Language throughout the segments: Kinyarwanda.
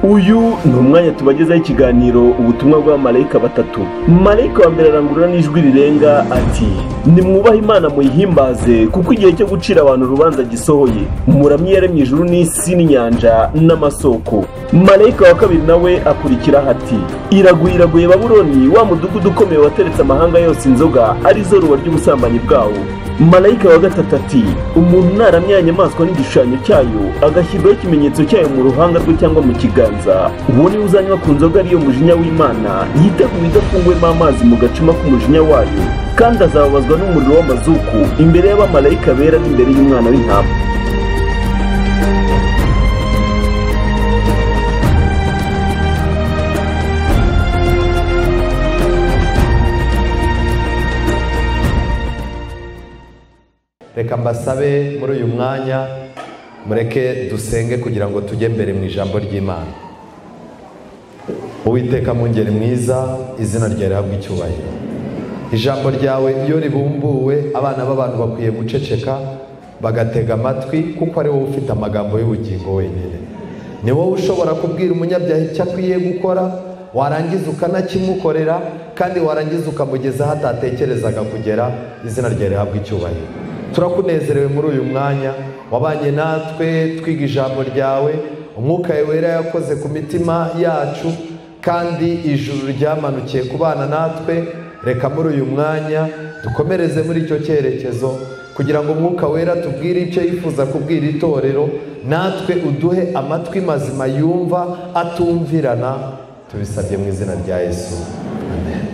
uyu ni umwanya tubagezaho ikiganiro ubutumwa bwa marayika batatu marayika wa mbere arangurura n'ijwi rirenga ati nimwubahe imana muyihimbaze kuko igihe cyo gucira abantu urubanza gisohoye muramye yaremye ijuru n'isi n'inyanja n'amasoko marayika wa kabiri nawe akurikiraho ati iraguye iraguye baburoni wa mudugudu ukomeye wateretse amahanga yose inzoga arizo ruba ry'ubusambanyi bwawo marayika wa gatatu ati umuntu naramye inyamaswa n'igishushanyo cyayo agashyirwaho ikimenyetso cyayo mu ruhanga rwe cyangwa mu kiganza uwo niwe uzanywa ku nzoga ariyo mujinya w'imana yiteguye idafungwemo amazi mu gacuma k'umujinya wayo kandi azababazwa n'umuriro w'amazuku imbere y'abamarayika bera n'imbere y'umwana w'intama reka mbasabe muri uyu mwanya mureke dusenge kugira ngo tujye mbere mu ijambo ry'imana uwiteka mu ngeri mwiza izina rya rihabwa icyubahiro ijambo ryawe iyo ribumbuwe abana b'abantu bakwiye guceceka bagatega amatwi kuko ari wowe ufite amagambo y'ubugingo wenyine ni wowe ushobora kubwira umunyabyaha icyo akwiye gukora warangiza ukanakimukorera kandi warangiza ukamugeza aho atatekerezaga kugera izina rya rihabwa icyubahiro turakunezerewe muri uyu mwanya wabanye natwe twiga ijambo ryawe umwuka wera yakoze ku mitima yacu kandi ijuru ryamanukiye ku bana natwe reka muri uyu mwanya dukomereze muri icyo cyerekezo kugira ngo umwuka wera tubwire icyo yifuza kubwira itorero natwe uduhe amatwi mazima yumva atumvirana tubisabye mu izina rya yesu amen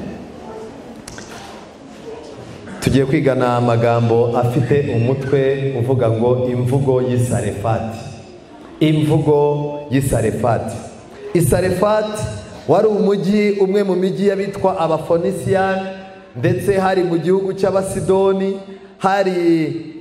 tugiye kwigana amagambo afite umutwe uvuga ngo imvugo y'isarefati imvugo y'isarefati isarefati wari umujyi umwe mu mijyi y'abitwa abafonisiyani ndetse hari mu gihugu cy'abasidoni hari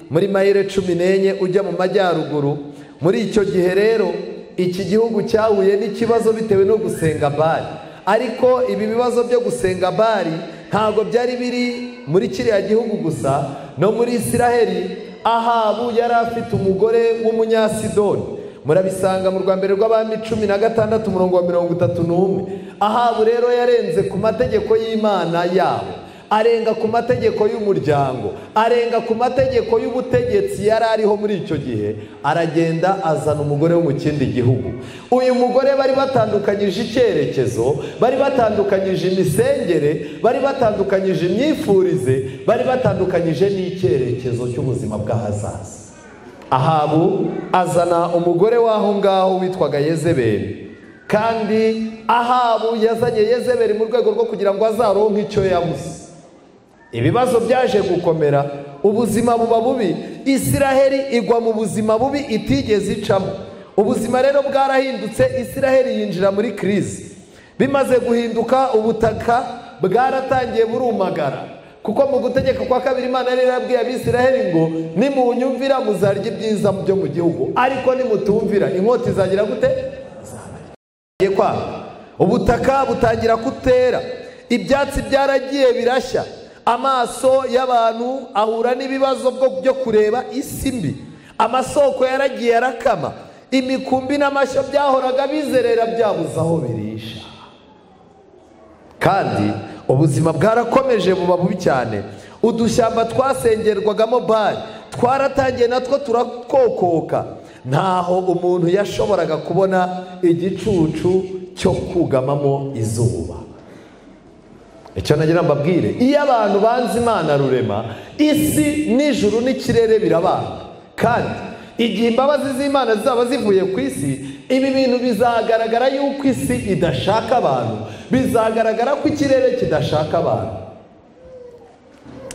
muri mayire cumi n'enye ujya mu majyaruguru muri icyo gihe rero iki gihugu cyahuye n'ikibazo bitewe no gusenga bari ariko ibi bibazo byo gusenga bari ntabwo byari biri muri kiriya gihugu gusa no muri isiraheli ahabu yari afite umugore w'umunyasidoni murabisanga mu rwa mbere rw'abami cumi na gatandatu umurongo wa mirongo itatu n'umwe ahabu rero yarenze ku mategeko y'imana yabo arenga ku mategeko y'umuryango arenga ku mategeko y'ubutegetsi yari ariho muri icyo gihe aragenda azana umugore wo mu kindi gihugu uyu mugore bari batandukanyije icyerekezo bari batandukanyije imisengere bari batandukanyije imyifurize bari batandukanyije n'icyerekezo cy'ubuzima bw'ahazaza ahabu azana umugore w'aho ngaho witwaga yezeberi kandi ahabu yazanye yezeberi mu rwego rwo kugira ngo azaronke icyo yabuze ibibazo byaje gukomera ubuzima buba bubi isiraheli igwa mu buzima bubi itigeze icamo ubuzima rero bwarahindutse isiraheli yinjira muri kirizi bimaze guhinduka ubutaka bwaratangiye burumagara kuko mu gutegeka kwa kabiri imana yari yarabwiye abisiraheli ngo nimunyumvira muzarya ibyiza byo mu gihugu ariko nimutumvira inkota izagira gute ubutaka butangira kutera ibyatsi byaragiye birashya amaso y'abantu ahura n'ibibazo byo kureba isi mbi amasoko yaragiye arakama imikumbi n'amashyo byahoraga bizerera byabuze aho birisha kandi ubuzima bwarakomeje buba bubi cyane udushyamba twasengerwagamo bari twaratangiye natwo turakokoka ntaho umuntu yashoboraga kubona igicucu cyo kugamamo izuba icyo nagira mbabwire iyo abantu banze imana rurema isi n'ijuru n'ikirere birabana kandi igihe imbabazi z'imana zizaba zivuye ku isi ibi bintu bizagaragara yuko isi idashaka abantu bizagaragara ko ikirere kidashaka abantu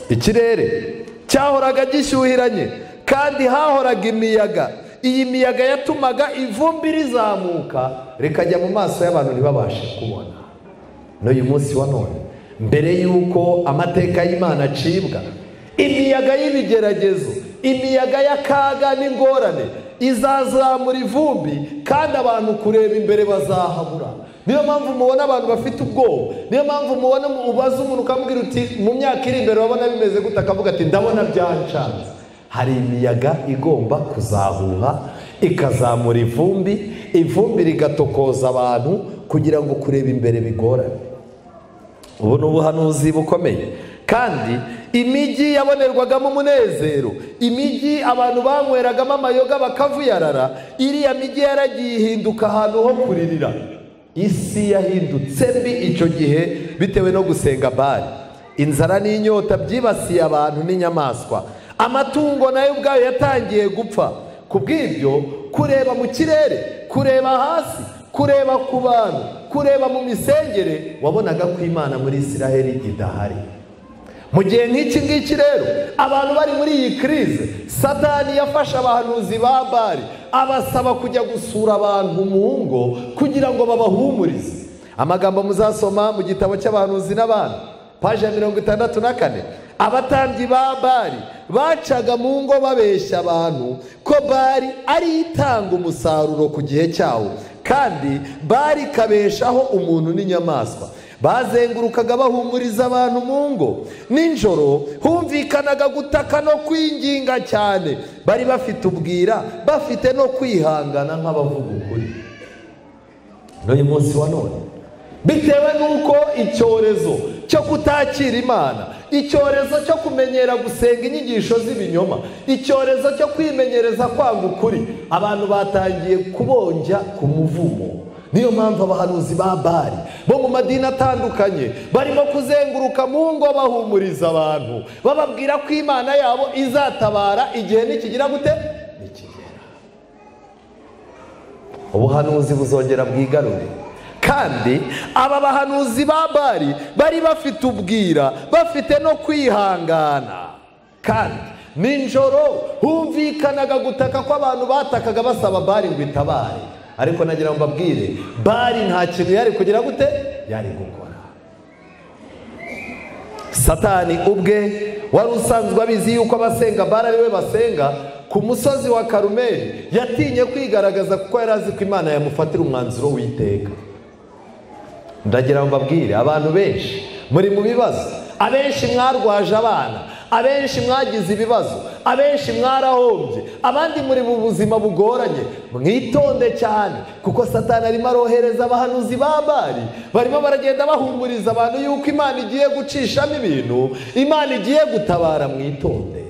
ikirere cyahoraga gishyuhiranye kandi hahoraga imiyaga iyi miyaga yatumaga ivumbi rizamuka rikajya mu maso y'abantu ntibabashe kubona n'uyu munsi wa none mbere y'uko amateka y'imana acibwa imiyaga y'ibigeragezo imiyaga y'akaga n'ingorane izazamura ivumbi kandi abantu kureba imbere bazahabura niyo mpamvu mubona abantu bafite ubwoba niyo mpamvu mubona ubaza umuntu ukamubwira uti mu myaka iri imbere wabona bimeze gute akavuga ati ndabona byancanze hari imiyaga igomba kuzahuha ikazamura ivumbi ivumbi rigatokoza abantu kugira ngo kureba imbere bigorane ubu ni ubuhanuzi bukomeye kandi imijyi yabonerwagamo umunezero imijyi abantu banyweragamo amayoga bakavuyarara iriya mijyi yaragiye ihinduka ahantu ho kuririra isi yahindutse mbi icyo gihe bitewe no gusenga bari inzara n'inyota byibasiye abantu n'inyamaswa amatungo nayo ubwayo yatangiye gupfa ku bw'ibyo kureba mu kirere kureba hasi kureba ku bantu kureba mu misengere wabonaga ko imana muri israheli idahari mu gihe nk'iki ngiki rero abantu bari muri iyi kirize satani yafashe abahanuzi ba bari abasaba kujya gusura abantu mu ngo kugira ngo babahumurize amagambo muzasoma mu gitabo cy'abahanuzi n'abantu paje ya mirongo itandatu na kane abatambyi ba bari bacaga mu ngo babeshya abantu ko bari ari itanga umusaruro ku gihe cyawo kandi bari ikabeshaho umuntu n'inyamaswa bazengurukaga bahumuriza abantu mu ngo nijoro humvikanaga gutaka no kwinginga cyane bari bafite ubwira bafite no kwihangana nk'abavuga ukuri n'uyu munsi wa none bitewe n'uko icyorezo cyo kutakira imana icyorezo cyo kumenyera gusenga inyigisho z'ibinyoma icyorezo cyo kwimenyereza kwanga ukuri abantu batangiye kubonja ku muvumo niyo mpamvu abahanuzi ba bari bo mu madini atandukanye barimo kuzenguruka mu ngo bahumuriza abantu bababwira ko imana yabo izatabara igihe nikigira gute nikigera ubuhanuzi buzongera bwigarure kandi aba bahanuzi ba bari bari bafite ubwira bafite no kwihangana kandi nijoro humvikanaga gutaka ko abantu batakaga basaba bari ngo itabare ariko nagira ngo mbabwire bari nta kintu yari kugira gute yari gukora satani ubwe wari usanzwe abizi yuko abasenga bari ari we basenga ku musozi wa karumeri yatinye kwigaragaza kuko yari azi ko imana yamufatira umwanzuro w'iteka ndagira ngo mbabwire abantu benshi muri mu bibazo abenshi mwarwaje abana abenshi mwagize ibibazo abenshi mwarahombye abandi muri mu buzima bugoranye mwitonde cyane kuko satani arimo arohereza abahanuzi ba bari barimo baragenda bahumuriza abantu yuko imana igiye gucishamo ibintu imana igiye gutabara mwitonde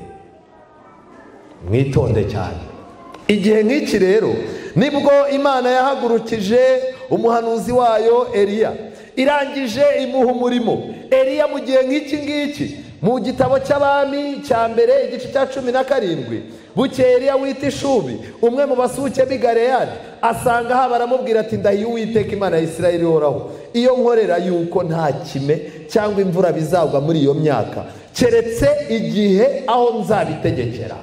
mwitonde cyane igihe nk'iki rero nibwo imana yahagurukije umuhanuzi wayo eriya irangije imuha umurimo eriya mu gihe nk'iki ngiki mu gitabo cy'abami cya mbere igice cya cumi na karindwi bukeye eriya wita ishubi umwe mu basuke b'i gareyani asanga aha baramubwira ati ndahiye uwiteka imana ya israel ihoraho iyo nkorera yuko nta kime cyangwa imvura bizagwa muri iyo myaka keretse igihe aho nzabitegekera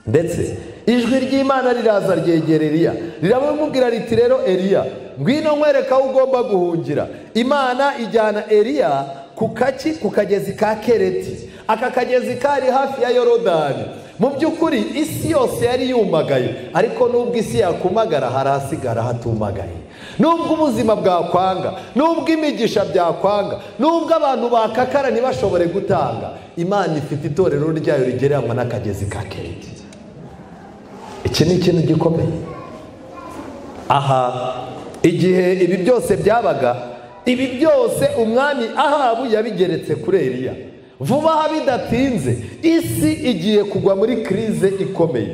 ndetse ijwi ry'imana riraza ryegereriya riramubwira riti rero eriya ngwino nkwereka aho ugomba guhungira imana ijyana eriya ku kaki ku kagezi ka kereti aka kagezi kari hafi ya yorodani mu by'ukuri isi yose yari yumagaye ariko n'ubwo isi yakumagara harasigara hatumagaye nubwo ubuzima bwakwanga nubwo imigisha byakwanga nubwo abantu bakakara ntibashobore gutanga imana ifite itorero ryayo rigereranwa n'akagezi ka kereti iki ni ikintu gikomeye aha igihe ibi byose byabaga ibi byose umwami ahabu yabigeretse kuri eriya vuba aha bidatinze isi igiye kugwa muri kirize ikomeye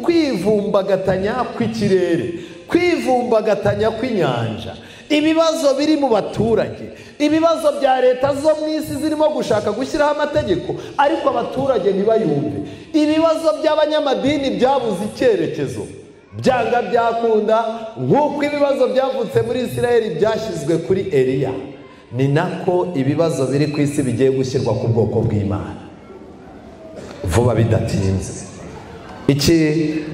kwivumbagatanya kw'ikirere kwivumbagatanya kw'inyanja ibibazo biri mu baturage ibibazo bya leta zo mu isi zirimo gushaka gushyiraho amategeko ariko abaturage ntibayumve ibibazo by'abanyamadini byabuze icyerekezo byanga byakunda nk'uko ibibazo byavutse muri israel byashyizwe kuri eriya ni nako ibibazo biri ku isi bigiye gushyirwa ku bwoko bw'imana vuba bidatinze iki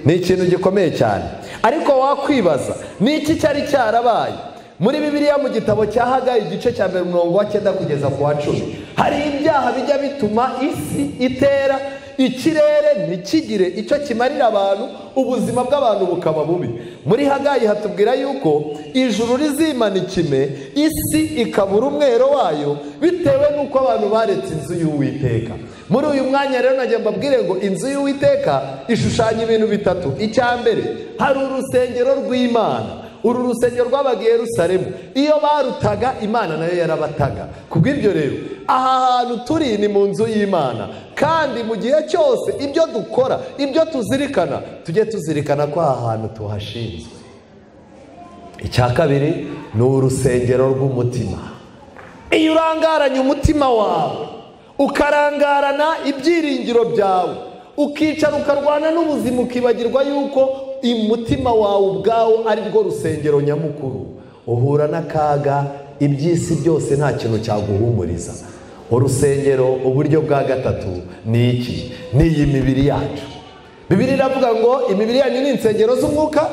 ni ikintu gikomeye cyane ariko wakwibaza ni iki cyari cyarabaye muri bibiliya mu gitabo cya hagayi igice cya mbere umurongo wa cyenda kugeza ku wa cumi hari ibyaha bijya bituma isi itera ikirere ntikigire icyo kimarira abantu ubuzima bw'abantu bukaba bubi muri hagayi hatubwira yuko ijuru rizimana ikime isi ikabura umwero wayo bitewe n'uko abantu baretse inzu y'uwiteka muri uyu mwanya rero nagiye mbabwire ngo inzu y'uwiteka ishushanya ibintu bitatu icya mbere hari urusengero rw'imana uru rusengero rwabaga i Yerusalemu iyo barutaga imana nayo yarabataga kubw'ibyo rero aha hantu turi ni mu nzu y'imana kandi mu gihe cyose ibyo dukora ibyo tuzirikana tujye tuzirikana ko aha hantu tuhashinzwe icya kabiri ni urusengero rw'umutima iyo urangaranye umutima wawe ukarangarana ibyiringiro byawe ukicara ukarwana n'ubuzima ukibagirwa yuko umutima wawe ubwawo ari rwo rusengero nyamukuru uhura n'akaga iby'isi byose nta kintu cyaguhumuriza urusengero uburyo bwa gatatu ni iki ni iyi mibiri yacu bibiri iravuga ngo imibiri yanyu ni insengero z'umwuka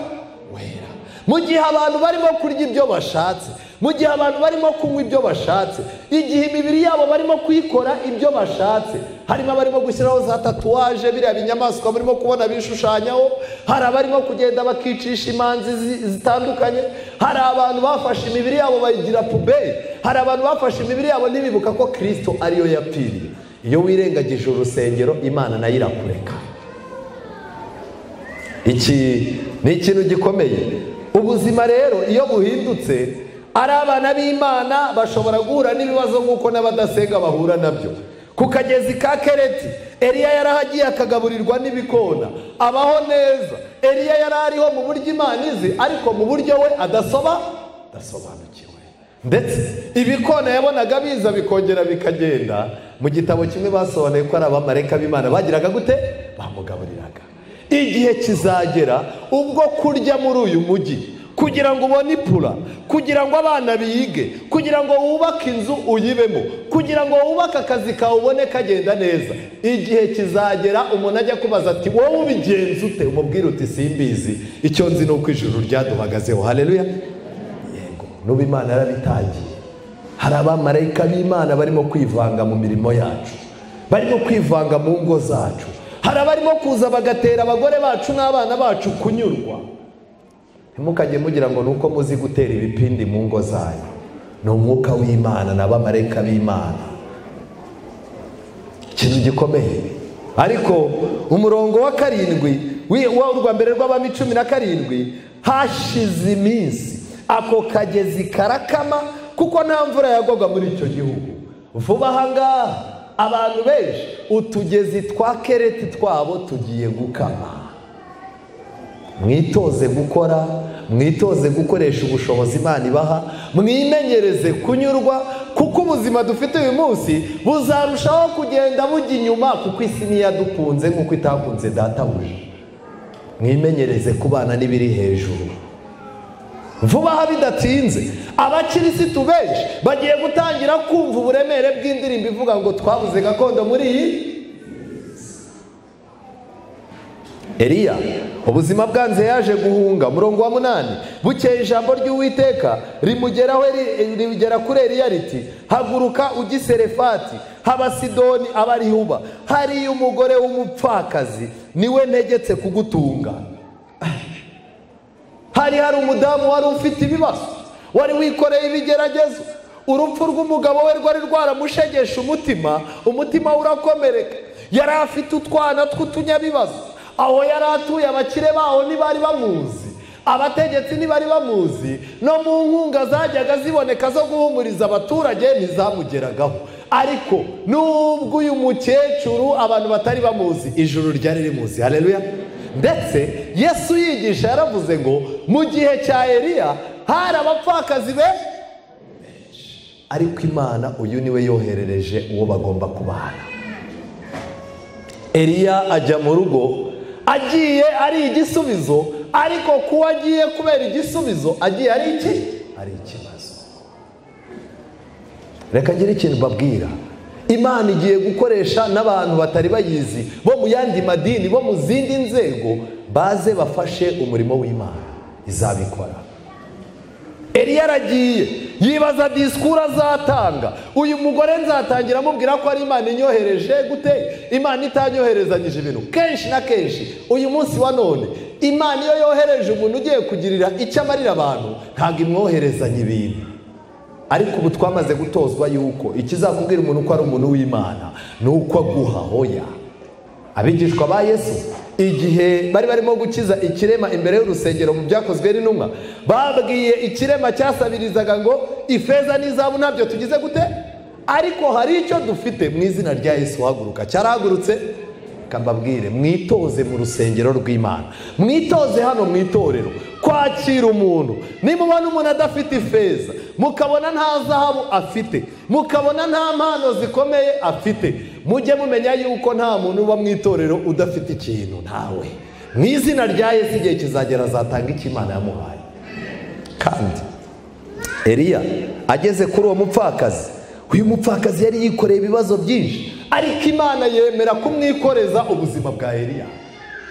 wera mu gihe abantu barimo kurya ibyo bashatse mu gihe abantu barimo kunywa ibyo bashatse igihe imibiri yabo barimo kuyikora ibyo bashatse harimo abarimo gushyiraho za tatuwaje biriya binyamaswa barimo kubona bishushanyaho hari abarimo kugenda bakicisha imanzi zi- zitandukanye hari abantu bafashe imibiri yabo bayigira puberi hari abantu bafashe imibiri yabo ntibibuka ko kirisito ariyo yapfiriye iyo wirengagije urusengero imana nayo irakureka iki ni ikintu gikomeye ubuzima rero iyo buhindutse ari abana b'imana bashobora guhura n'ibibazo nk'uko n'abadasenga bahura nabyo ku kagezi ka kereti eriya yarahagiye akagaburirwa n'ibikona abaho neza eriya yari ariho mu buryo imana izi ariko mu buryo we adasoba adasobanukiwe ndetse ibikona yabonaga biza bikongera bikagenda mu gitabo kimwe basobanuye ko ari abamarayika b'imana bagiraga gute bamugaburiraga igihe kizagera ubwo kurya muri uyu mujyi kugira ngo ubone ipura kugira ngo abana bige kugira ngo wubake inzu uyibemo kugira ngo wubake akazi kawe ubone kagenda neza igihe kizagera umuntu ajya kubaza ati wowe ubigenza ute umubwire uti simbizi icyo nzi ni uko ijuru ryaduhagazeho hareruya yego n'ubu imana yarabitangiye hari abamarayika b'imana barimo kwivanga mu mirimo yacu barimo kwivanga mu ngo zacu hari abarimo kuza bagatera abagore bacu n'abana bacu kunyurwa ntimukajye mugira ngo ni uko muzi gutera ibipindi mu ngo zanyu ni umwuka w'imana n'abamarayika b'imana ikintu gikomeye ariko umurongo wa karindwi wi- wa urwa mbere rw'abami cumi na karindwi hashize iminsi ako kagezi karakama kuko nta mvura yagwaga muri icyo gihugu vuba aha ngaha abantu benshi utugezi twa kereti twabo tugiye gukama mwitoze gukora mwitoze gukoresha ubushobozi imana ibaha mwimenyereze kunyurwa kuko ubuzima dufite uyu munsi buzarushaho kugenda bujya inyuma kuko isi ntiyadukunze nk'uko itakunze databuja mwimenyereze kubana n'ibiri hejuru vuba aha bidatinze abakirisitu benshi bagiye gutangira kumva uburemere bw'indirimbo ivuga ngo twabuze gakondo muri iyi Eliya ubuzima bwanze yaje guhunga umurongo wa munani bukeye ijambo ry'uwiteka rimugeraho ri- rigera kuri Eliya riti haguruka ujye i serefati haba sidoni abarihuba hariya umugore w'umupfakazi niwe ntegetse kugutunga hari hari umudamu wari ufite ibibazo wari wikoreye ibigeragezo urupfu rw'umugabo we rwari rwaramushegesha umutima umutima we urakomereka yari afite utwana tw'utunyabibazo aho yari atuye abakire baho ntibari bamuzi abategetsi ntibari bamuzi no mu nkunga zajyaga ziboneka zo guhumuriza abaturage ntizamugeragaho ariko nubwo uyu mukecuru abantu batari bamuzi ijuru ryari rimuzi hareruya ndetse yesu yigisha yaravuze ngo mu gihe cya eliya hari abapfakazi be ariko imana uyu niwe yoherereje uwo bagomba kubana eliya ajya mu rugo agiye ari igisubizo ariko kuba agiye kubera igisubizo agiye ari iki ari ikibazo reka ngire ikintu mbabwira imana igiye gukoresha n'abantu batari bayizi bo mu yandi madini bo mu zindi nzego baze bafashe umurimo w'imana izabikora eliya aragiye yibaza disikuru azatanga uyu mugore nzatangira amubwira ko ari imana inyohereje gute imana itanyoherezanyije ibintu kenshi na kenshi uyu munsi wa none imana iyo yohereje umuntu ugiye kugirira icyo amarira abantu ntabwo imwoherezanya ibintu ariko ubu twamaze gutozwa yuko ikizakubwira umuntu ko ari umuntu w'imana ni uko aguha hoya abigishwa ba yesu igihe bari barimo gukiza ikirema imbere y'urusengero mu byakozwe n'intumwa babwiye ikirema cyasabirizaga ngo ifeza n'izabu ntabyo tugize gute ariko hari icyo dufite mu izina rya yesu haguruka cyarahagurutse kambabwire mwitoze mu rusengero rw'imana mwitoze hano mu itorero kwakira umuntu nimubona umuntu adafite ifeza mukabona nta zahabu afite mukabona nta mpano zikomeye afite mujye mumenya yuko nta muntu uba mu itorero udafite ikintu ntawe mu izina rya yesu igihe kizagera azatanga icyo imana yamuhaye kandi Eliya ageze kuri uwo mupfakazi uyu mupfakazi yari yikoreye ibibazo byinshi ariko imana yemera kumwikoreza ubuzima bwa Eliya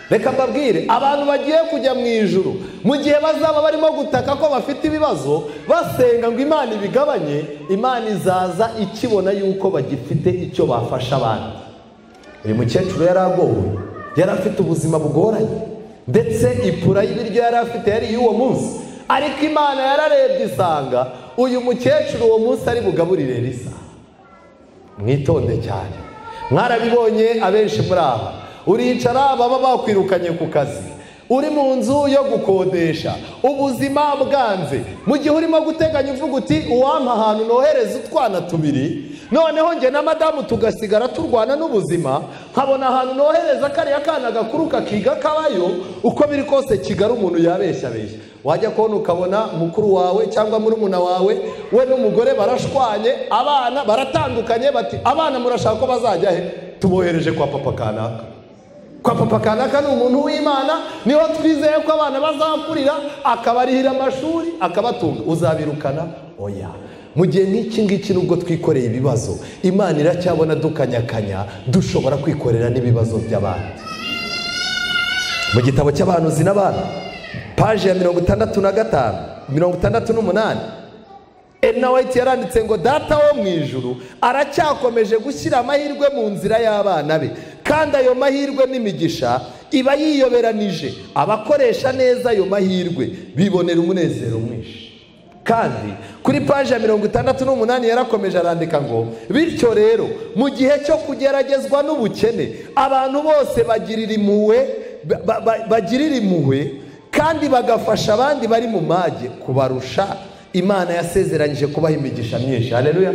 reka mbabwire abantu bagiye kujya mu ijuru mu gihe bazaba barimo gutaka ko bafite ibibazo basenga ngo imana ibigabanye imana izaza ikibona yuko bagifite icyo bafasha abandi uyu mukecuru yari agowe yari afite ubuzima bugoranye ndetse ipura y'ibiryo yari afite yari iy'uwo munsi ariko imana yararebye isanga uyu mukecuru uwo munsi ari bugaburire risa mwitonde cyane mwarabibonye abenshi muri aba uricara baba bakwirukanye ku kazi uri mu nzu yo gukodesha ubuzima bwanze mu gihe urimo guteganya uvuga uti uwampa ahantu nohereza utwana tubiri noneho njye na madamu tugasigara turwana n'ubuzima nkabona ahantu nohereza kariya kana gakuru kakiga kabayo uko biri kose kigali umuntu yabeshyabeshya wajya kubona ukabona mukuru wawe cyangwa murumuna wawe we n'umugore barashwanye abana baratandukanye bati abana murashaka ko bazajya he tubohereje kwa papa kanaka kwa papa kanaka ni umuntu w'imana niho twizeye ko abana bazakurira akabarihira amashuri akabatunga uzabirukana oya mu gihe nk'iki ngiki nubwo twikoreye ibibazo imana iracyabona dukanyakanya dushobora kwikorera n'ibibazo by'abandi mu gitabo cy'abahanuzi n'abana paje ya mirongo itandatu na gatanu mirongo itandatu n'umunani ena wayiti yaranditse ngo data wo mu ijuru aracyakomeje gushyira amahirwe mu nzira y'abana be kandi ayo mahirwe n'imigisha iba yiyoberanije abakoresha neza ayo mahirwe bibonera umunezero mwinshi kandi kuri paji ya mirongo itandatu n'umunani yarakomeje arandika ngo bityo rero mu gihe cyo kugeragezwa n'ubukene abantu bose bagirira impuhwe ba- ba- bagirira impuhwe kandi bagafasha abandi bari mu mage kubarusha imana yasezeranyije kubaha imigisha myinshi hareruya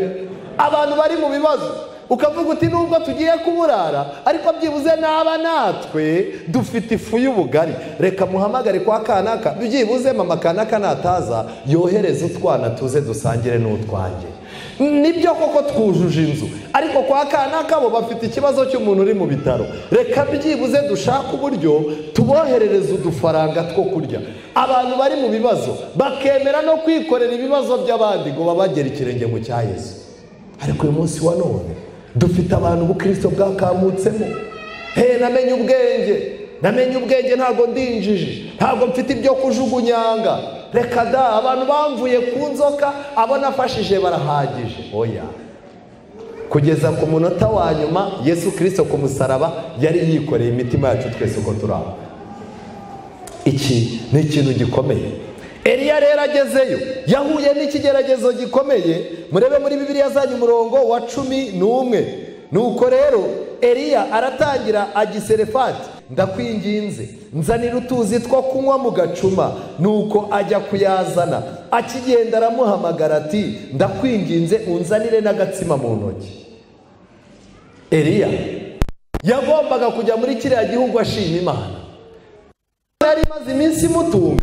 abantu bari mu bibazo ukavuga uti nubwo tugiye kuburara ariko byibuze naba natwe dufite ifu y'ubugari reka muhamagare kwa kanaka byibuze mama kanaka nataza yohereze utwana tuze dusangire n'utwanjye nibyo koko twujuje inzu ariko kwa kanaka bo bafite ikibazo cy'umuntu uri mu bitaro reka byibuze dushake uburyo tuboherereze udufaranga two kurya abantu bari mu bibazo bakemera no kwikorera ibibazo by'abandi ngo babagere ikirenge mu cya yesu ariko uyu munsi wa none dufite abantu ubukristo bwakamutsemo he namenye ubwenge namenye ubwenge ntabwo ndinjije ntabwo mfite ibyo kujugunyanga reka da abantu bamvuye ku nzoka abo nafashije barahagije oya kugeza ku munota wa nyuma yesu kirisito ku musaraba yari yikoreye imitima yacu twese uko turi aho iki ni ikintu gikomeye Eliya rero agezeyo yahuye n'ikigeragezo gikomeye murebe muri bibiliya zanyu umurongo wa cumi n'umwe nuko rero Eliya aratangira agiserefati ndakwinginze nzanira utuzi two kunywa mu gacuma nuko ajya kuyazana akigenda aramuhamagara ati ndakwinginze unzanire n'agatsima mu ntoki Eliya yagombaga kujya muri kiriya gihugu ashima imana yari imaze iminsi imutunga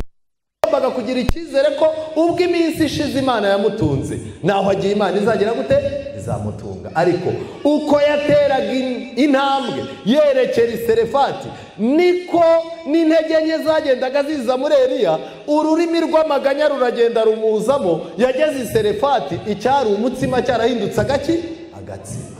yagombaga kugira icyizere ko ubwo iminsi ishize imana yamutunze naho agiye imana izagera gute izamutunga ariko uko yateraga in- intambwe yerekera iserefati niko n'intege nke zagendaga ziza muri eliya ururimi rw'amaganya ruragenda rumuzamo yageze iserefati icyari umutsima cyarahindutse agaki agatsima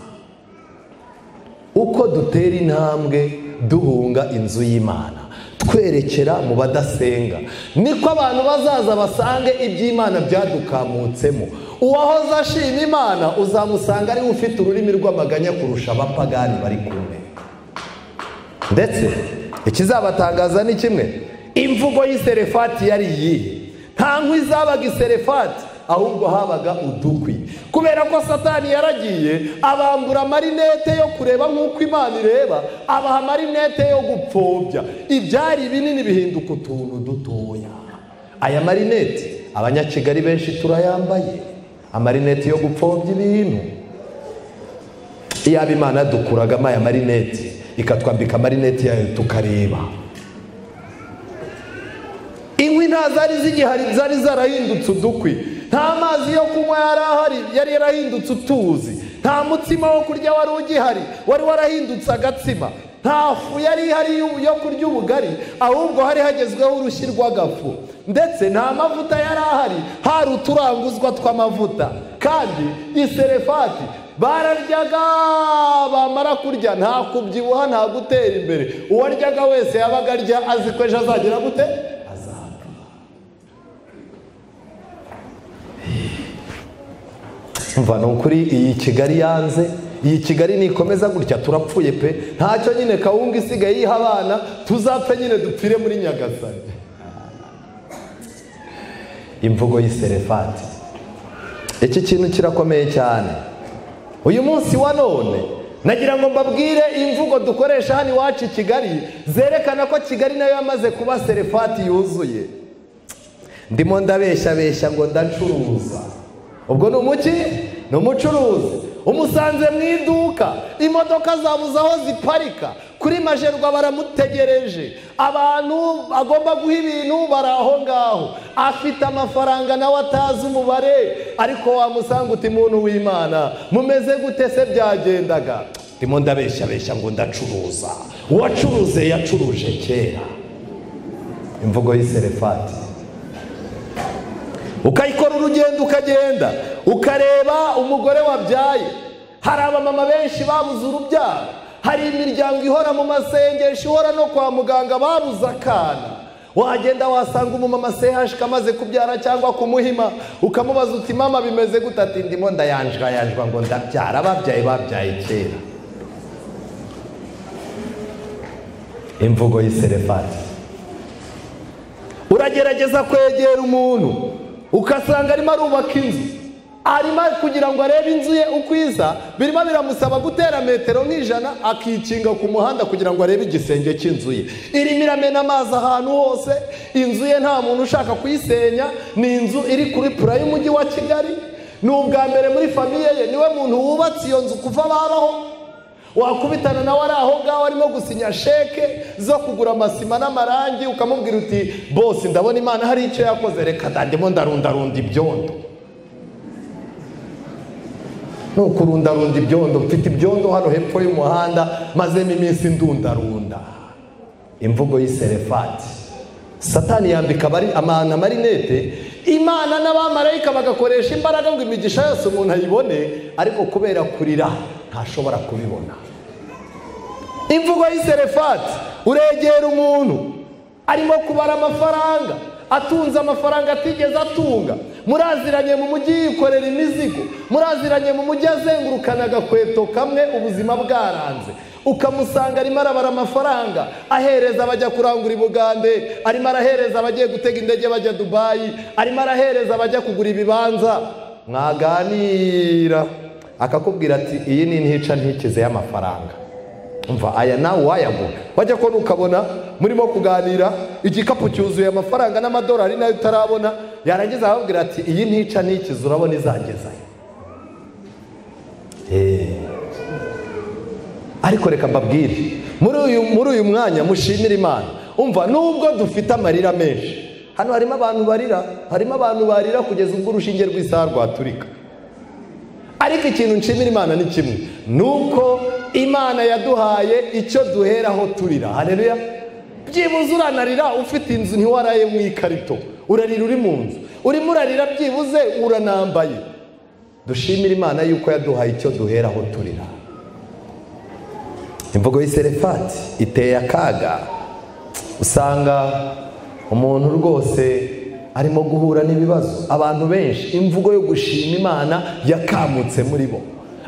uko dutera intambwe duhunga inzu y'imana twerekera mu badasenga niko abantu bazaza basange iby'imana byadukamutsemo uwahoze ashima imana uzamusanga ariwe ufite ururimi rw'amaganya kurusha abapagani bari kumwe ndetse ikizabatangaza ni kimwe imvugo y'iserefati yari iyihe nta nkwi zabaga iserefati ahubwo habaga udukwi kubera ko satani yaragiye abambura amarinete yo kureba nk'uko imana ireba abaha amarinete yo gupfobya ibyari binini bihinduka utuntu dutoya aya marinete abanyakigali benshi turayambaye amarinete yo gupfobya ibintu iyaba imana yadukuragamo aya marinete ikatwambika amarinete yayo tukareba inkwi nta zari zigihari zari zarahindutse udukwi nta mazi yo kunywa yari ahari yari yarahindutse utuzi nta mutsima wo kurya wari ugihari wari warahindutse agatsima nta fu yari ihari yo- yo kurya ubugari ahubwo hari hagezweho urushyi rw'agafu ndetse nta mavuta yari ahari hari uturanguzwa tw'amavuta kandi iserefati bararyaga bamara kurya nta kubyibuha nta gutera imbere uwaryaga wese yabaga arya azi ko ejo azagera gute azapfa umva ni ukuri iyi kigali yanze iyi kigali nikomeza gutya turapfuye pe ntacyo nyine kawunga isigaye yiha abana tuzapfe nyine dupfire muri nyagasare imvugo y'iserefati iki kintu kirakomeye cyane uyu munsi wa none nagira ngo mbabwire imvugo dukoresha hano iwacu i kigali zerekana ko kigali nayo yamaze kuba serefati yuzuye ndimo ndabeshyabeshya ngo ndacuruza ubwo ni umuki ni umucuruzi umusanze mu iduka imodoka zabuze aho ziparika kuri majerwa baramutegereje abantu agomba guha ibintu bari aho ngaho afite amafaranga nawe atazi umubare ariko wamusanga uti muntu w'imana mumeze gute se byagendaga ndimo ndabeshyabeshya ngo ndacuruza uwacuruze yacuruje kera imvugo y'iserefati ukayikora urugendo ukagenda ukareba umugore wabyaye hari abamama benshi babuze urubyaro hari imiryango ihora mu masengesho ihora no kwa muganga babuze akana wagenda wasanga umumama sehashika amaze kubyara cyangwa kumuhima ukamubaza uti mama bimeze gute ati ndimo ndayanjwayanjwa ngo ndabyara ababyaye babyaye kera imvugo y'iserefati uragerageza kwegera umuntu ugasanga arimo arubaka inzu arimo kugira ngo arebe inzu ye uko iza birimo biramusaba gutera metero nk'ijana akikinga ku muhanda kugira ngo arebe igisenge cy'inzu ye irimo iramena amazi ahantu hose inzu ye nta muntu ushaka kuyisenya ni inzu iri kuri pura y'umujyi wa kigali ni ubwa mbere muri famiye ye niwe muntu wubatse iyo nzu kuva babaho wakubitana nawe ari aho ngaho arimo gusinya sheke zo kugura amasima n'amarangi ukamubwira uti bose ndabona imana hari icyo yakoze reka da ndimo ndarundarunda ibyondo ni ukurundarunda ibyondo mfite ibyondo hano hepfo y'umuhanda mazemo iminsi ndundarunda imvugo y'iserefati satani yambika abari- amana amarinete imana n'abamarayika bagakoresha imbaraga ngo imigisha yose umuntu ayibone ariko kubera kurira ntashobora kubibona imvugo y'iserefati uregera umuntu arimo kubara amafaranga atunze amafaranga atigeze atunga muraziranye mu mujyi yikorera imizigo muraziranye mu mujyi azengurukana agakweto kamwe ubuzima bwaranze ukamusanga arimo arabara amafaranga ahereza abajya kurangura i bugande arimo arahereza abagiye gutega indege bajya dubayi arimo arahereza abajya kugura ibibanza mwaganira akakubwira ati iyi ni ntica ntikize y'amafaranga umva aya nawe wayagura wajya kubona ukabona murimo kuganira igikapu cyuzuye amafaranga n'amadolari nayo utarabona yarangiza akakubwira ati iyi ntica ntikize urabona izangezayo Eh. ariko reka mbabwire muri uyu muri uyu mwanya mushimire imana umva nubwo dufite amarira menshi hano harimo abantu barira harimo abantu barira kugeza ubwo urushinge rw'isaha rwaturika ariko ikintu nshimira imana ni kimwe ni uko imana yaduhaye icyo duheraho turira hareruya byibuze uranarira ufite inzu ntiwaraye mu ikarito urarira uri mu nzu urimo urarira byibuze uranambaye dushimire imana yuko yaduhaye icyo duheraho turira imvugo y'iserefati iteye akaga usanga umuntu rwose arimo guhura n'ibibazo abantu benshi imvugo yo gushima imana yakamutse muri bo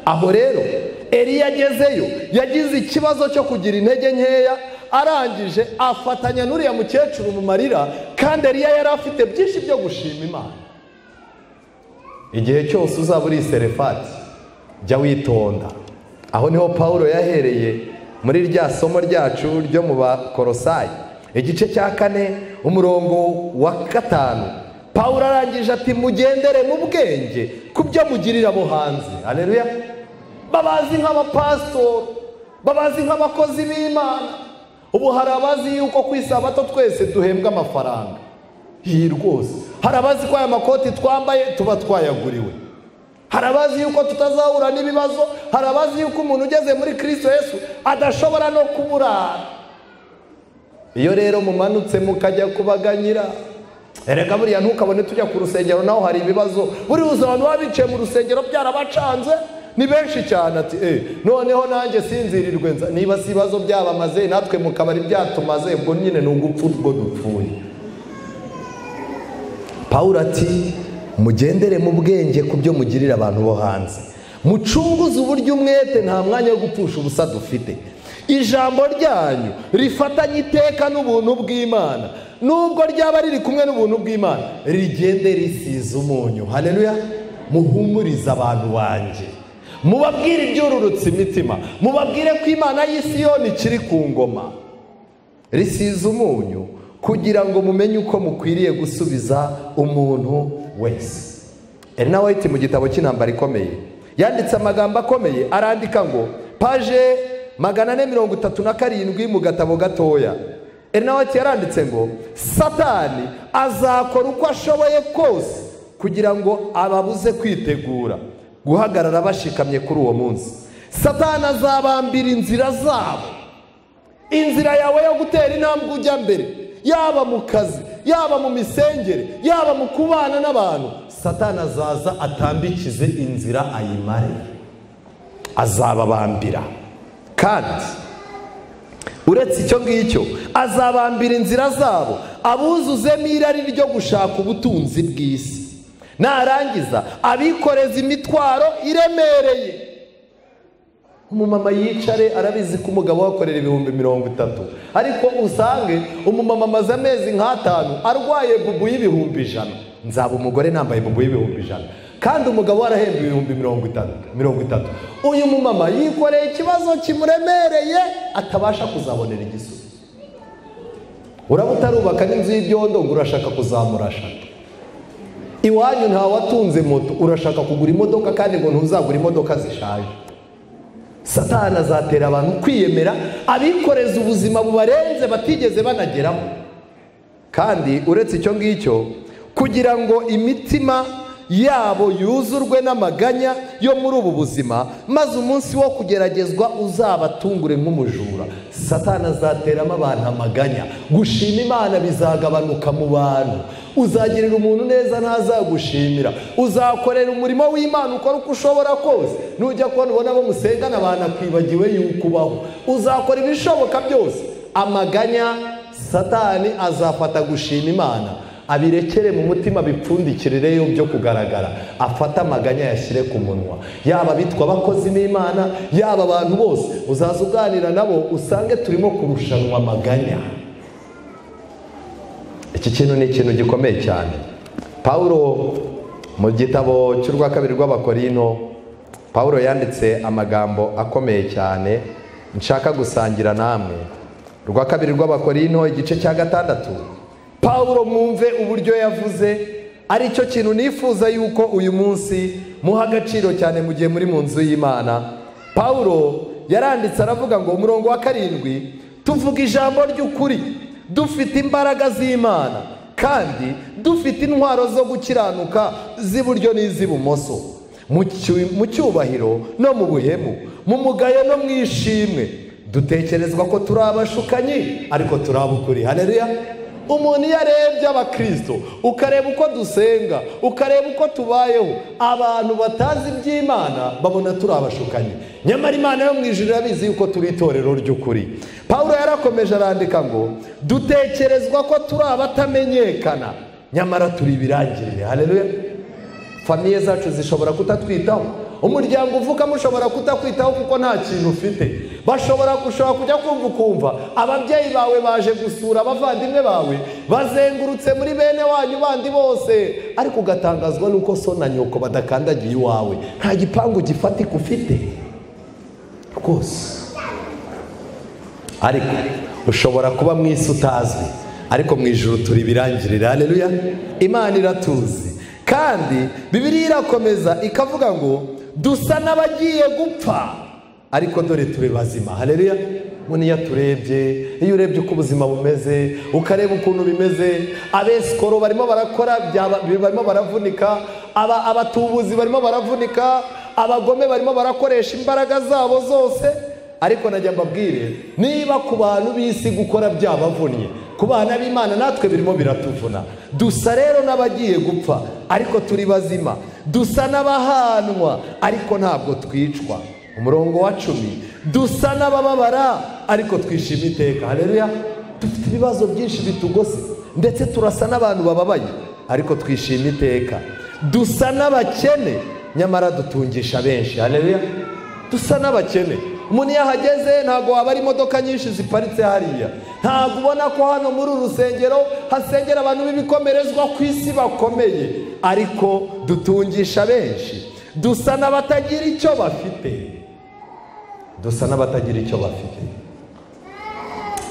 aho rero eriya agezeyo yagize ikibazo cyo kugira intege nkeya arangije afatanya n'uriya mukecuru mu marira kandi eriya yari afite byinshi byo gushima imana igihe cyose uzaba uri serefati jya witonda aho niho paul yahereye muri rya somo ryacu ryo mu bakorosayi igice cya kane umurongo wa gatanu paul arangije ati mugendere mu bwenge ku byo mugirira abo hanze areruya babazi nk'abapasitori babazi nk'abakozi b'imana ubu hari abazi yuko ku isabato twese duhembwa amafaranga iyi rwose hari abazi ko aya makoti twambaye tuba twayaguriwe hari abazi yuko tutazahura n'ibibazo hari abazi yuko umuntu ugeze muri kirisito Yesu adashobora no kuburara iyo rero mumanutse mukajya kubaganyira erega buriya ntukabone tujya ku rusengero naho hari ibibazo buriya uzi abantu baba bicaye mu rusengero byarabacanze ni benshi cyane ati eee noneho nanjye sinzirirwe nza niba si ibibazo byabamaze natwe mu kabari byatumaze ubwo nyine ni ugupfa ubwo dupfuye paul ati mugendere mu bwenge ku byo mugirira abantu bo hanze mucunguze uburyo umwete nta mwanya wo gupfusha ubusa dufite ijambo ryanyu rifatanye iteka n'ubuntu bw'imana nubwo ryaba riri kumwe n'ubuntu bw'imana rigende risize umunyu hareruya muhumurize abantu banjye mubabwire ibyururutse imitima mubabwire ko imana y'isiyoni ikiri ku ngoma risize umunyu kugira ngo mumenye uko mukwiriye gusubiza umuntu wese erina wayiti mu gitabo cy'intambara ikomeye yanditse amagambo akomeye arandika ngo paje magana ane mirongo itatu na karindwi mu gatabo gatoya erina wayiti yaranditse ngo satani azakora uko ashoboye kose kugira ngo ababuze kwitegura guhagarara bashikamye kuri uwo munsi satani azabambira inzira zabo inzira yawe yo gutera intambwe ujya mbere yaba mu kazi yaba mu misengere yaba mu kubana n'abantu satana azaza atambikize inzira ayimare azababambira kandi uretse icyo ngicyo azabambira inzira zabo abuzuzemo irari ryo gushaka ubutunzi bw'isi narangiza abikoreza imitwaro iremereye umumama yicare arabizi ko umugabo wakorera ibihumbi mirongo itatu ariko usange umumama amaze amezi nk'atanu arwaye bubu y'ibihumbi ijana nzaba umugore nambaye bubu y'ibihumbi ijana kandi umugabo arahembwa ibihumbi mirongo itatu mirongo itatu uyu mumama yikoreye ikibazo kimuremereye atabasha kuzabonera igisubizo uraba utarubaka n'inzu y'ibyondo ngo urashaka kuzamurasha iwanyu ntawatunze moto urashaka kugura imodoka kandi ngo ntuzagure imodoka zishaje satana azatera abantu kwiyemera abikoreza ubuzima bubarenze batigeze banageraho kandi uretse icyo ngicyo kugira ngo imitima yabo yuzurwe n'amaganya yo muri ubu buzima maze umunsi wo kugeragezwa uzabatungure nk'umujura satana azateramo abantu amaganya gushima imana bizagabanuka mu bantu uzagirira umuntu neza ntazagushimira uzakorera umurimo w'imana ukora uko ushobora kose nujya kubona ubona abo musengana banakwibagiwe yuko ubaho uzakora ibishoboka byose amaganya satani azafata gushima imana abirekere mu mutima bipfundikireyo byo kugaragara afate amaganya yashyire ku munwa yaba abitwa abakozi b'imana yaba abantu bose uzaza uganira nabo usange turimo kurushanwa amaganya iki kintu ni ikintu gikomeye cyane paul mu gitabo cy'urwa kabiri rw'abakorino paul yanditse amagambo akomeye cyane nshaka gusangira namwe urwa kabiri rw'abakorino igice cya gatandatu paul mwumve uburyo yavuze aricyo kintu nifuza yuko uyu munsi muha agaciro cyane mu gihe muri mu nzu y'imana paul yaranditse aravuga ngo umurongo wa karindwi tuvuga ijambo ry'ukuri dufite imbaraga z'imana kandi dufite intwaro zo gukiranuka z'iburyo n'iz'ibumoso mu cyubahiro no mu buhemu mu mugayo no mu ishimwe dutekerezwa ko turi abashukanyi ariko turi abukuri hareruya umuntu iyo arebye abakirisito ukareba uko dusenga ukareba uko tubayeho abantu batazi iby'imana babona turi abashukanyi nyamara imana yo mu ijoro irabizi yuko turi itorero ry'ukuri paul yarakomeje arandika ngo dutekerezwa ko turi abatamenyekana nyamara turi ibirangirire hareruya famiye zacu zishobora kutatwitaho umuryango uvuka mushobora kutakwitaho kuko nta kintu ufite bashobora gushobora kujya kumva ukumva ababyeyi bawe baje gusura abavandimwe bawe bazengurutse muri bene wanyu bandi bose ariko ugatangazwa n'uko so na nyoko badakandagiye iwawe nta gipangu gifatika ufite rwose ariko ushobora kuba mu isi utazwi ariko mu ijoro turi birangirira hareruya imana iratuzi kandi bibiriya irakomeza ikavuga ngo dusa n'abagiye gupfa ariko dore turi bazima hareruya ngo niyo turebye iyo urebye uko ubuzima bumeze ukareba ukuntu bimeze abesikoro barimo barakora byaba- barimo baravunika aba- abatubuzi barimo baravunika abagome barimo barakoresha imbaraga zabo zose ariko najya mbabwire niba ku bantu b'isi gukora byabavunnye ku bana b'imana natwe birimo biratuvuna dusa rero n'abagiye gupfa ariko turi bazima dusa n'abahanwa ariko ntabwo twicwa umurongo wa cumi dusa n'abababara ariko twishima iteka hareruya dufite ibibazo byinshi bitugose ndetse turasa n'abantu bababaye ariko twishima iteka dusa n'abakene nyamara dutungisha benshi hareruya dusa n'abakene umuntu iyo ahageze ntabwo waba ari imodoka nyinshi ziparitse hariya ntabwo ubona ko hano muri uru rusengero hasengera abantu b'ibikomerezwa ku isi bakomeye ariko dutungisha benshi dusa n'abatagira icyo bafite dusa n'abatagira icyo bafite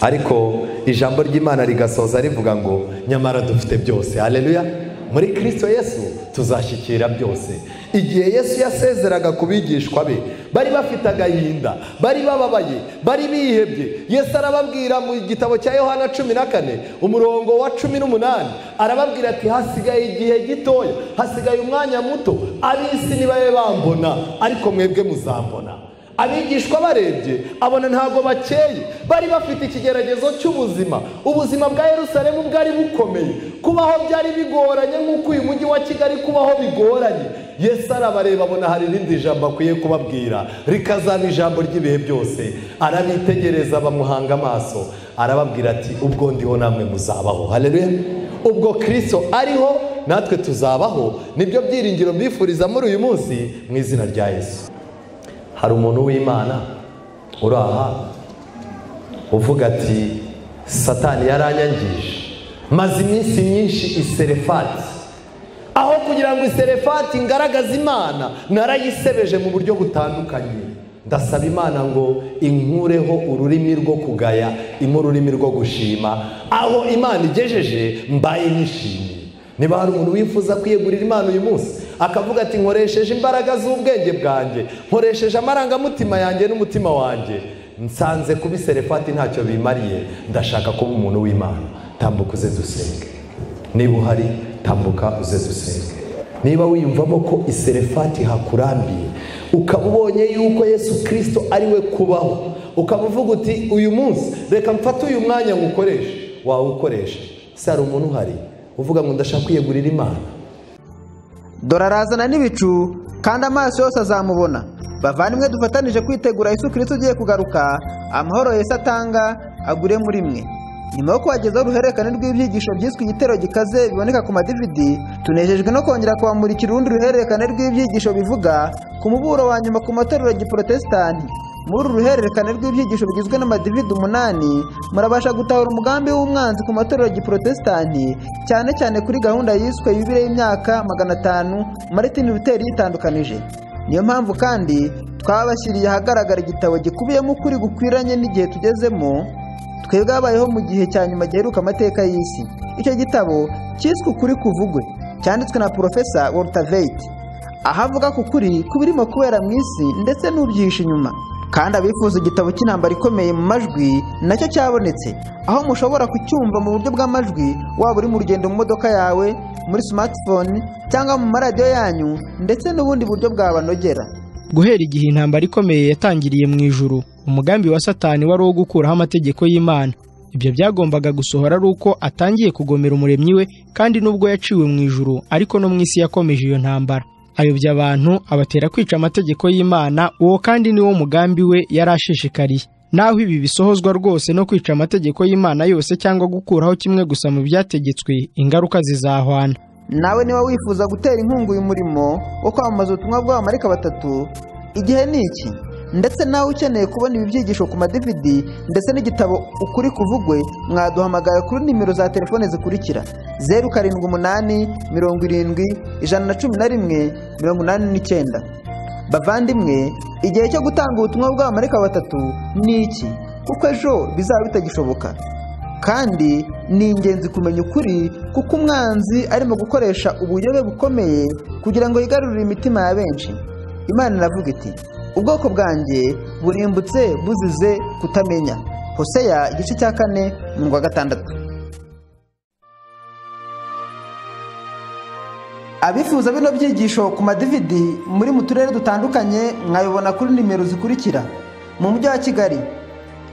ariko ijambo ry'imana rigasoza rivuga ngo nyamara dufite byose hareruya muri kirisito yesu tuzashyikira byose igihe yesu yasezeraga ku bigishwa be bari bafite agahinda bari bababaye bari bihebye yesu arababwira mu gitabo cya yohana cumi na kane umurongo wa cumi n'umunani arababwira ati hasigaye igihe gitoya hasigaye umwanya muto ab'isi nibabe bambona ariko mwebwe muzambona abigishwa barebye abona ntabwo bakeye bari bafite ikigeragezo cy'ubuzima ubuzima bwa yerusalemu bwari bukomeye kubaho byari bigoranye nk'uko uyu mujyi wa kigali kubaho bigoranye yesu arabareba abona hari irindi jambo akwiye kubabwira rikazaba ijambo ry'ibihe byose arabitegereza bamuhanga amaso arababwira ati ubwo ndiho namwe muzabaho hareruya ubwo kirisito ariho natwe tuzabaho nibyo byiringiro mbifuriza muri uyu munsi mu izina rya yesu hari umuntu w'imana uri aha uvuga ati satani yaranyangije maze iminsi myinshi iserefati aho kugira ngo iserefati ngaragaze imana narayisebeje mu buryo butandukanye ndasaba imana ngo inkureho ururimi rwo kugaya imwe ururimi rwo gushima aho imana igejeje mbaye nishimiye niba hari umuntu wifuza kwiyegurira imana uyu munsi akavuga ati nkoresheje imbaraga z'ubwenge bwanjye nkoresheje amarangamutima yanjye n'umutima wanjye nsanze kuba iserefati ntacyo bimariye ndashaka kuba umuntu w'imana tambuka uze dusenge niba uhari tambuka uze dusenge niba wiyumvamo ko iserefati hakurambiye ukaba ubonye yuko yesu kirisito ari we kubaho ukaba uvuga uti uyu munsi reka mfate uyu mwanya ngukoreshe wawukoresha se hari umuntu uhari uvuga ngo ndashaka kwiyegurira imana dore arazana n'ibicu kandi amaso yose azamubona bavandimwe dufatanije kwitegura Yesu kirisito ugiye kugaruka amahoro Yesu atanga agure muri mwe nyuma yo kubagezaho uruhererekane rw'ibyigisho byiswe igitero gikaze biboneka ku madividi tunejejwe no kongera kubamurikira urundi ruhererekane rw'ibyigisho bivuga ku muburo wa nyuma ku matorero ya giporotesitanti muri uru ruhererekane rw'ibyigisho bigizwe n'amadividi umunani murabasha gutahura umugambi w'umwanzi ku matorero ya giporotesitanti cyane cyane kuri gahunda yiswe yubile y'imyaka magana atanu maritini luteri yitandukanije niyo mpamvu kandi twabashyiriye ahagaragara igitabo gikubiyemo ukuri gukwiranye n'igihe tugezemo twebwe habayeho mu gihe cya nyuma giheruka amateka y'isi icyo gitabo cyiswe ukuri kuvugwe cyanditswe na porofesa worutaveyiti aho avuga ku kuri kubirimo kubera mu isi ndetse n'ubyihishe inyuma kandi abifuza igitabo cy'intambara ikomeye mu majwi nacyo cyabonetse aho mushobora kucyumva mu buryo bw'amajwi waba uri mu rugendo mu modoka yawe muri smartphone cyangwa mu maradiyo yanyu ndetse n'ubundi buryo bwabanogera guhera igihe intambara ikomeye yatangiriye mu ijuru umugambi wa satani wari uwo gukuraho amategeko y'imana ibyo byagombaga gusohora ari uko atangiye kugomera umuremyi we kandi n'ubwo yaciwe mu ijuru ariko no mu isi yakomeje iyo ntambara ayobya abantu abatera kwica amategeko y'imana uwo kandi ni wo mugambi we yari ashishikariye naho ibi bisohozwa rwose no kwica amategeko y'imana yose cyangwa gukuraho kimwe gusa mu byategetswe ingaruka zizahwana nawe niba wifuza gutera inkunga uyu murimo wo kwamamaza ubutumwa bw'abamarika batatu igihe ni iki ndetse nawe ukeneye kubona ibi byigisho ku madividi ndetse n'igitabo ukuri kuvugwe mwaduhamagara kuri nimero za telefone zikurikira zeru karindwi umunani mirongo irindwi ijana na cumi na rimwe mirongo inani n'icyenda bavandimwe igihe cyo gutanga ubutumwa bw'abamarika batatu ni iki kuko ejo bizaba bitagishoboka kandi ni ingenzi kumenya ukuri kuko umwanzi arimo gukoresha uburyobe bukomeye kugira ngo yigarurire imitima ya benshi imana iravuga iti ubwoko bwanjye burimbutse buzize kutamenya hoseya igice cya kane umurongo wa gatandatu abifuza bino byigisho ku madividi muri mu turere dutandukanye mwayobona kuri nimero zikurikira mu mujyi wa kigali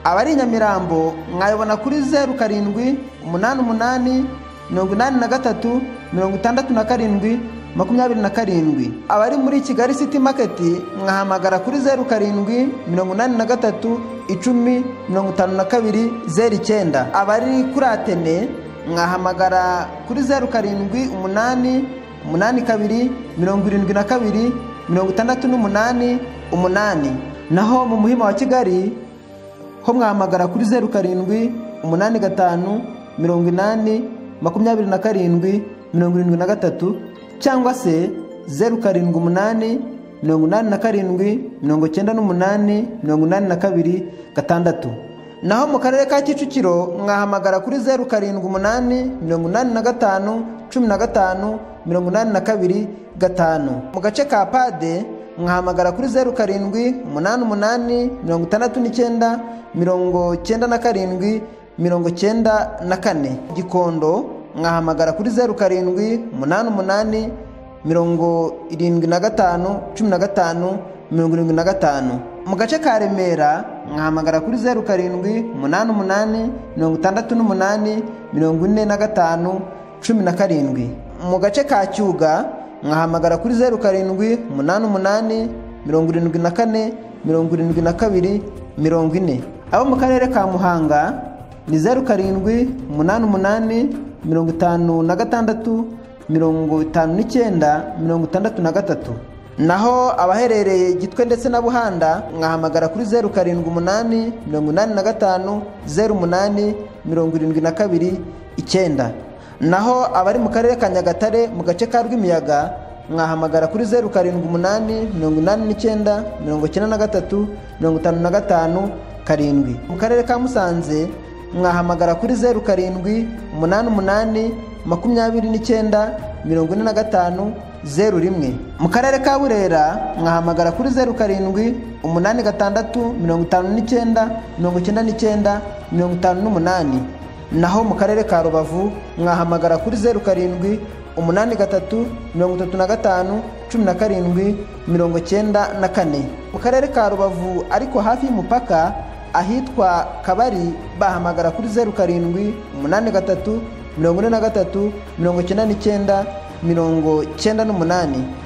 abari i nyamirambo mwayobona kuri zeru karindwi umunani umunani mirongo inani na gatatu mirongo itandatu na karindwi makumyabiri na karindwi abari muri kigali city market mwahamagara kuri zeru karindwi mirongo inani na gatatu icumi mirongo itanu na kabiri zeru icyenda abari kuri atene mwahamagara kuri zeru karindwi umunani umunani kabiri mirongo irindwi na kabiri mirongo itandatu n'umunani umunani naho mu muhima wa kigali ho mwahamagara kuri zeru karindwi umunani gatanu mirongo inani makumyabiri na karindwi mirongo irindwi na gatatu cyangwa se zeru karindwi umunani mirongo inani na karindwi mirongo icyenda n'umunani mirongo inani na kabiri gatandatu naho mu karere ka kicukiro mwahamagara kuri zeru karindwi umunani mirongo inani na gatanu cumi na gatanu mirongo inani na kabiri gatanu mu gace ka pade mwahamagara kuri zeru karindwi umunani umunani mirongo itandatu n'icyenda mirongo cyenda na karindwi mirongo cyenda na kane gikondo mwahamagara kuri zeru karindwi umunani umunani mirongo irindwi na gatanu cumi na gatanu mirongo irindwi na gatanu mu gace ka remera mwahamagara kuri zeru karindwi umunani umunani mirongo itandatu n'umunani mirongo ine na gatanu cumi na karindwi mu gace ka cyuga mwahamagara kuri zeru karindwi umunani umunani mirongo irindwi na kane mirongo irindwi na kabiri mirongo ine abo mu karere ka muhanga ni zeru karindwi umunani umunani mirongo itanu na gatandatu mirongo itanu n'icyenda mirongo itandatu na gatatu naho abaherereye gitwe ndetse na buhanda mwahamagara kuri zeru karindwi umunani mirongo inani na gatanu zeru umunani mirongo irindwi na kabiri icyenda naho abari mu karere ka nyagatare mu gace ka rw'imiyaga mwahamagara kuri zeru karindwi umunani mirongo inani n'icyenda mirongo icyenda na gatatu mirongo itanu na gatanu karindwi mu karere ka musanze mwahamagara kuri zeru karindwi umunani umunani makumyabiri n'icyenda mirongo ine na gatanu zeru rimwe mu karere ka burera mwahamagara kuri zeru karindwi umunani gatandatu mirongo itanu n'icyenda mirongo icyenda n'icyenda mirongo itanu n'umunani naho mu karere ka rubavu mwahamagara kuri zeru karindwi umunani gatatu mirongo itatu na gatanu cumi na karindwi mirongo icyenda na kane mu karere ka rubavu ariko hafi y'umupaka ahitwa kabari bahamagara kuri zeru karindwi umunani gatatu mirongo ine na gatatu mirongo icyenda n'icyenda mirongo icyenda n'umunani